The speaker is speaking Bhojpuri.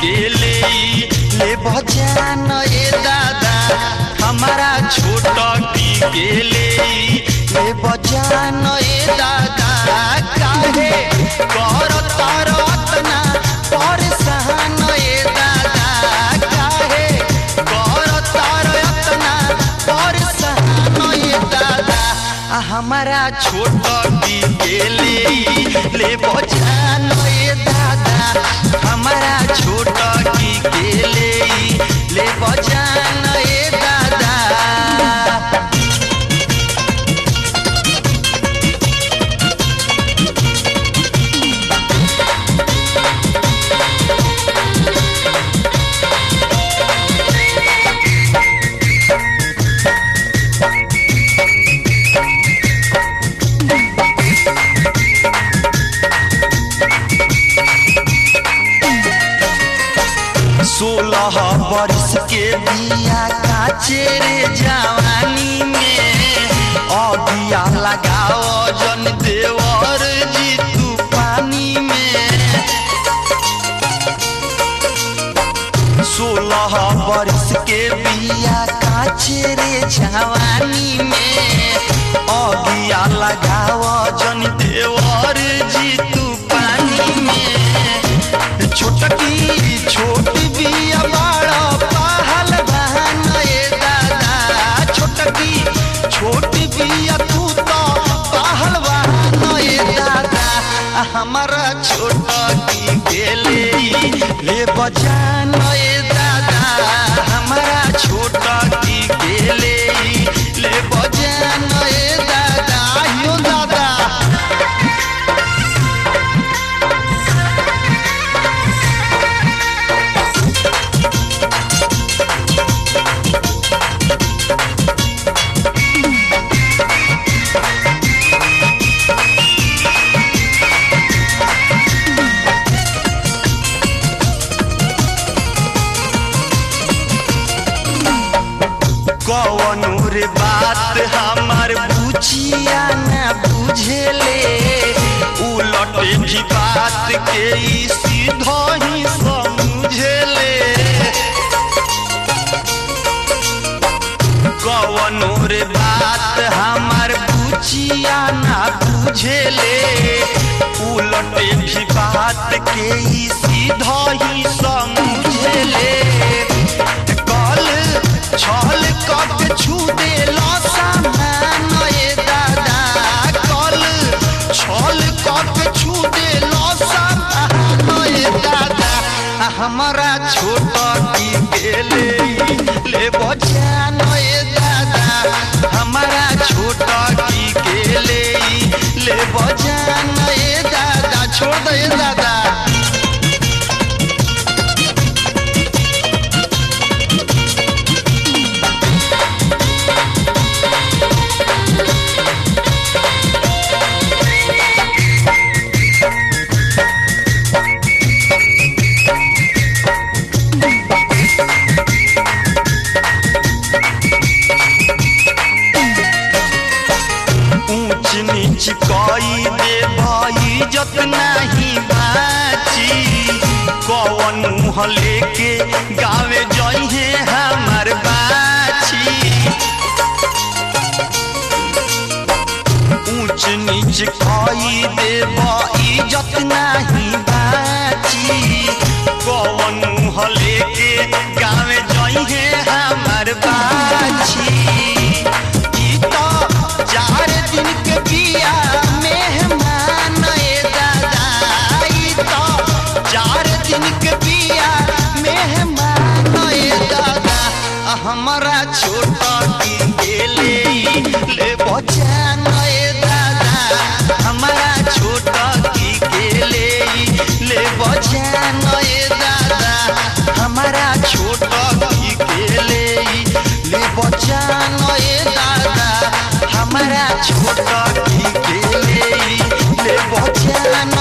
के ले ले बजान ए दादा हमारा छोटा की के ले ले बजान ए दादा काहे कर तरतना परेशान ए दादा काहे कर तरतना परेशान ए दादा आ हमारा छोटा की के ले ले बजान ए दादा हमारा छोटा की के ले ले बजान ए दादा सोलह बरिस के बिया काचे रे जवानी में अगिया लगाओ जन देवर जी तू पानी में सोलह बरिस के बिया काचे रे जवानी में अगिया लगाओ जन देवर जी तू पानी में छोटकी छोट बिया बड़ा पहल बहन ए दादा छोटकी छोट बिया तू तो पहल बहन ए दादा आ हमारा छोटकी के ले ले बजान ए दादा हमारा छोटकी के ले ले बजान ए दादा यो दादा कौन रे बात हमार बुझिया न बुझेले उलट भी बात के ई सीधा ही समझेले कौन रे बात हमार बुझिया न बुझेले उलट भी बात के ई सीधा ही समझेले कल छल कट छू देला सामान ए दादा कल छल कट छू देला सामान ए दादा आ हमारा छोटा की के ले ले बजान ए दादा हमारा छोटा की के ले ले बजान ए दादा छोड़ दे ए दादा ऊंच नीच कई दे भाई जत नहीं बाची कौन मुँह लेके गावे जइहे हमार बाची ऊंच नीच कई दे भाई जत नहीं बाची कौन मुँह लेके गावे जइहे हमार बाची ई तो चार दिन के बिया मेहमान ए दादा ई तो चार दिन के बिया मेहमान ए दादा आ हमारा छोटा की के ले ले बचान ए दादा हमारा छोटा की के ले ले बचान ए दादा हमारा छोटा की के ले ले बचान ए दादा हमारा छोटा की के ले ले बचान